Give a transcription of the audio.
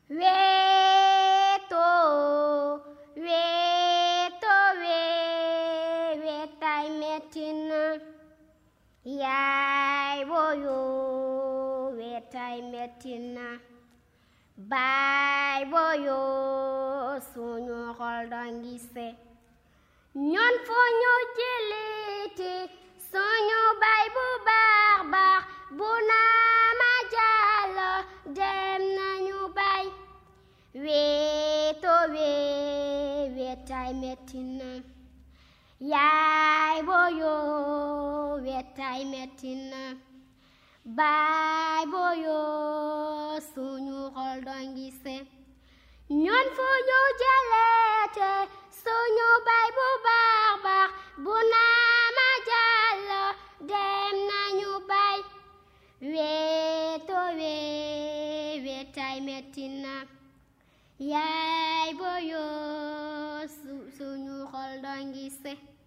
weeto weeto wee weetaay metti na yaay boyo weetaay metti na baay boyo suñu xol dangi se ñoon fu ñu jëliti suñu baay bu baax baax bu naa ma jàllo dem nañu baay weeto wee weetaay metti na yaay boyo weetaay metti na baay boyo suñu xol dongi se ñoon fu ñu jëleete suñu baay bu baax baax bu naa ma jàllo dem nañu baay weeto wee weetaay metti na yaay boyo suñu xol dongi se